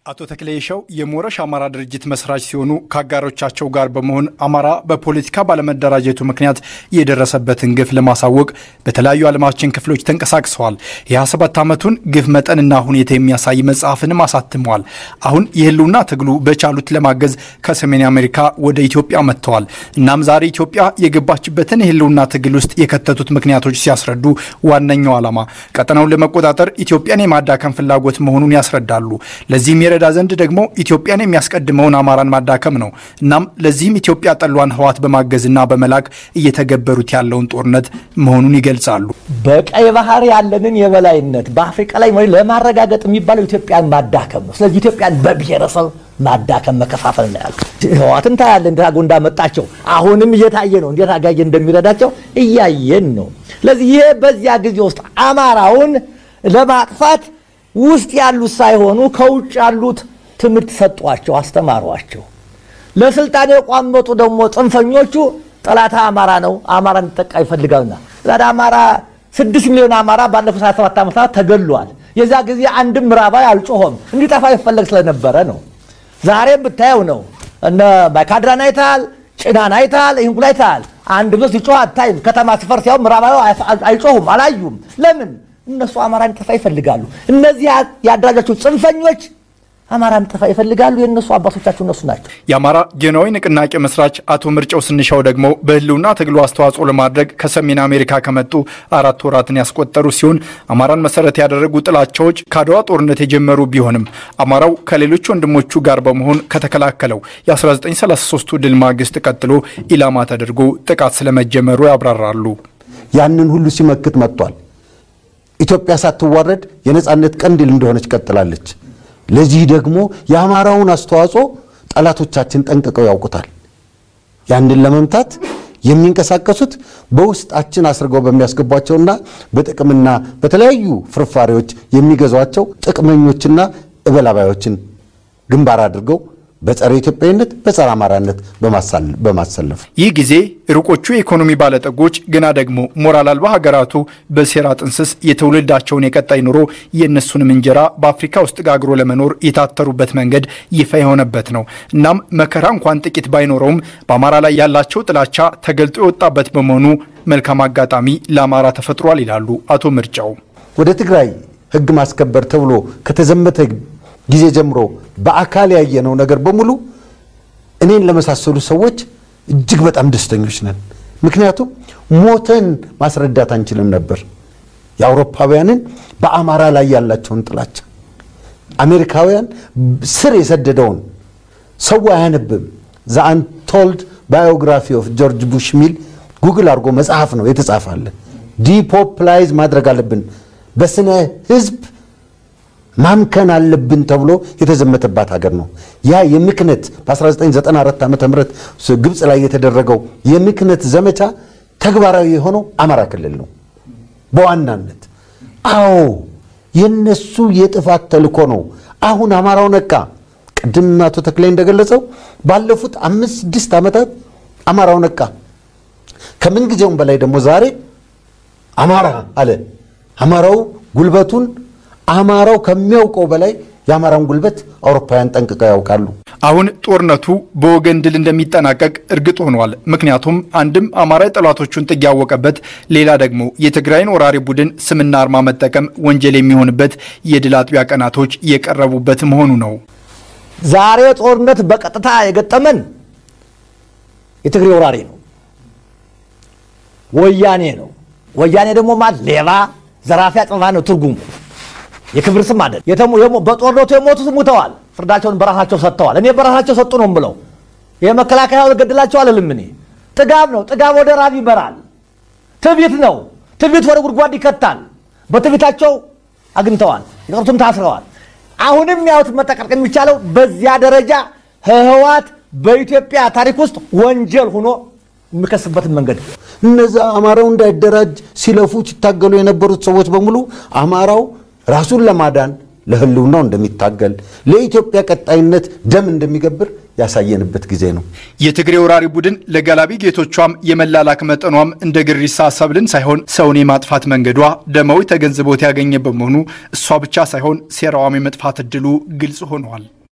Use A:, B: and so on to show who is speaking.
A: አቶ ተክሌ ይሸው የሞረሽ አማራ ድርጅት መስራች ሲሆኑ ከአጋሮቻቸው ጋር በመሆን አማራ በፖለቲካ ባለመደራጀቱ ምክንያት የደረሰበትን ግፍ ለማሳወቅ በተለያዩ ዓለማችን ክፍሎች ተንቀሳቅሰዋል። የ27 ዓመቱን ግፍ መጠንና ሁኔታ የሚያሳይ መጽሐፍንም አሳትመዋል። አሁን የህልውና ትግሉ በቻሉት ለማገዝ ከሰሜን አሜሪካ ወደ ኢትዮጵያ መጥተዋል። እናም ዛሬ ኢትዮጵያ የገባችበትን የህልውና ትግል ውስጥ የከተቱት ምክንያቶች ሲያስረዱ ዋነኛው ዓላማ ቀጠናውን ለመቆጣጠር ኢትዮጵያን የማዳከም ፍላጎት መሆኑን ያስረዳሉ። ለዚህም የረዳ ዘንድ ደግሞ ኢትዮጵያን የሚያስቀድመውን አማራን ማዳከም ነው። እናም ለዚህም ኢትዮጵያ ጠሏን ህዋት በማገዝና በመላክ እየተገበሩት ያለውን ጦርነት መሆኑን ይገልጻሉ።
B: በቀይ ባህር ያለንን የበላይነት በአፍሪቃ ላይ ለማረጋገጥ የሚባለው ኢትዮጵያን ማዳከም ነው። ስለዚህ ኢትዮጵያን በብሔረሰብ ማዳከም መከፋፈል ነው ያሉ ህዋትን ታያለ እንዴት አድርጎ እንዳመጣቸው አሁንም እየታየ ነው። እንዴት አጋየ እንደሚረዳቸው እያየን ነው። ስለዚህ ይሄ በዚያ ጊዜ ውስጥ አማራውን ለማጥፋት ውስጥ ያሉት ሳይሆኑ ከውጭ ያሉት ትምህርት ሰጧቸው፣ አስተማሯቸው። ለስልጣን የቋመጡ ደግሞ ጽንፈኞቹ ጠላት አማራ ነው፣ አማራ እንዲጠቃ ይፈልጋልና ዛሬ አማራ ስድስት ሚሊዮን አማራ ባለፉት 27 ዓመታት ተገሏል። የዛ ጊዜ አንድም ምዕራባዊ አልጮሆም፣ እንዲጠፋ ይፈለግ ስለነበረ ነው። ዛሬም ብታየው ነው። እነ ማይካድራን አይተሃል፣ ጭናን አይተሃል፣ ይህን ሁሉ አይተሃል። አንድ ብሎ ሲጮህ አታይም። ከተማ ሲፈርስ ያው ምዕራባዊ አይጮሁም፣ አላዩም። ለምን? እነሱ አማራን ጠፋ ይፈልጋሉ። እነዚህ ያደራጃቸው ጽንፈኞች አማራን ጠፋ ይፈልጋሉ። የእነሱ አባቶቻቸው እነሱ ናቸው።
A: የአማራ ጌናዊ ንቅናቄ መስራች አቶ ምርጫው ስንሻው ደግሞ በህልውና ትግሉ አስተዋጽኦ ለማድረግ ከሰሜን አሜሪካ ከመጡ አራት ወራትን ያስቆጠሩ ሲሆን አማራን መሰረት ያደረጉ ጥላቻዎች ከአድዋ ጦርነት የጀመሩ ቢሆንም አማራው ከሌሎች ወንድሞቹ ጋር በመሆን ከተከላከለው የ1933ቱ ድል ማግስት ቀጥሎ ኢላማ ተደርጎ ጥቃት ስለመጀመሩ ያብራራሉ።
C: ያንን ሁሉ ሲመክት መጥቷል። ኢትዮጵያ ሳትዋረድ የነጻነት ቀንዲል እንደሆነች ቀጥላለች። ለዚህ ደግሞ የአማራውን አስተዋጽኦ ጠላቶቻችን ጠንቅቀው ያውቁታል። ያንን ለመምታት የሚንቀሳቀሱት በውስጣችን አስርገው በሚያስገቧቸውና በጥቅምና በተለያዩ ፍርፋሪዎች የሚገዟቸው ጥቅመኞችና እበላባዮችን ግንባር አድርገው በጸረ ኢትዮጵያዊነት በጸረ አማራነት በማሰለፍ
A: ይህ ጊዜ ሩቆቹ የኢኮኖሚ ባለጠጎች ግና ደግሞ ሞራል አልባ ሀገራቱ በሴራ ጥንስስ የትውልዳቸውን የቀጣይ ኑሮ የእነሱንም እንጀራ በአፍሪካ ውስጥ ጋግሮ ለመኖር የታተሩበት መንገድ ይፋ የሆነበት ነው። እናም መከራ እንኳን ጥቂት ባይኖረውም በአማራ ላይ ያላቸው ጥላቻ ተገልጦ የወጣበት በመሆኑ መልካም አጋጣሚ ለአማራ ተፈጥሯል ይላሉ አቶ ምርጫው።
C: ወደ ትግራይ ሕግ ማስከበር ተብሎ ከተዘመተ ጊዜ ጀምሮ በአካል ያየነው ነገር በሙሉ እኔን ለመሳሰሉ ሰዎች እጅግ በጣም ደስተኞች ነን። ምክንያቱም ሞተን ማስረዳት አንችልም ነበር የአውሮፓውያንን በአማራ ላይ ያላቸውን ጥላቻ። አሜሪካውያን ስር የሰደደውን ሰው አያነብም። ዘ አንቶልድ ባዮግራፊ ኦፍ ጆርጅ ቡሽ ሚል ጉግል አድርጎ መጽሐፍ ነው የተጻፋለ። ዲፖፕላይዝ ማድረግ አለብን በስነ ህዝብ ማምከን አለብን ተብሎ የተዘመተባት ሀገር ነው። ያ የምክነት በ1994 ዓ ም ግብፅ ላይ የተደረገው የምክነት ዘመቻ ተግባራዊ የሆነው አማራ ክልል ነው በዋናነት። አዎ የነሱ የጥፋት ተልኮ ነው። አሁን አማራው ነቃ። ቅድም አቶ ተክላይ እንደገለጸው ባለፉት አምስት ስድስት ዓመታት አማራው ነቃ። ከምን ጊዜውም በላይ ደግሞ ዛሬ አማራ አለ። አማራው ጉልበቱን አማራው ከሚያውቀው በላይ የአማራን ጉልበት አውሮፓውያን ጠንቅቀው ያውቃሉ።
A: አሁን ጦርነቱ በወገን ድል እንደሚጠናቀቅ እርግጥ ሆኗል። ምክንያቱም አንድም አማራ የጠላቶቹን ጥግ ያወቀበት፣ ሌላ ደግሞ የትግራይን ወራሪ ቡድን ስምና አርማ መጠቀም ወንጀል የሚሆንበት የድል አጥቢያ ቀናቶች የቀረቡበት መሆኑ ነው።
B: ዛሬ ጦርነት በቀጥታ የገጠመን የትግሬ ወራሪ ነው፣ ወያኔ ነው። ወያኔ ደግሞ ማለት ሌባ፣ ዘራፊ፣ አጥፋ ነው ትርጉሙ የክብር ስም አይደል። በጦርነቱ የሞቱት ሙተዋል፣ ፍርዳቸውን በራሳቸው ሰጥተዋል። እኔ በራሳቸው ሰጡ ነው ብለው የመከላከያ ገድላቸው አልልም። እኔ ጥጋብ ነው። ጥጋብ ወደ ራብ ይመራል። ትዕቢት ነው። ትዕቢት ወደ ጉድጓድ ይከታል። በትዕቢታቸው አግኝተዋል፣ የቀሩትም ታስረዋል። አሁንም ያውት መጠቀቅ የሚቻለው በዚያ ደረጃ ህወሓት በኢትዮጵያ ታሪክ ውስጥ ወንጀል ሆኖ የሚከስበትን መንገድ
C: እነዛ አማራው እንዳይደራጅ ሲለፉ ሲታገሉ የነበሩት ሰዎች በሙሉ አማራው ራሱን ለማዳን ለህልውናው እንደሚታገል ለኢትዮጵያ ቀጣይነት ደም እንደሚገብር ያሳየንበት ጊዜ ነው።
A: የትግሬ ወራሪ ቡድን ለጋላቢ ጌቶቿም የመላላክ መጠኗም እንደ ግሪሳ ሰብልን ሳይሆን ሰውን የማጥፋት መንገዷ ደማዊ ተገንዝቦት ያገኘ በመሆኑ እሷ ብቻ ሳይሆን ሴራዋም የመጥፋት እድሉ ግልጽ ሆኗል።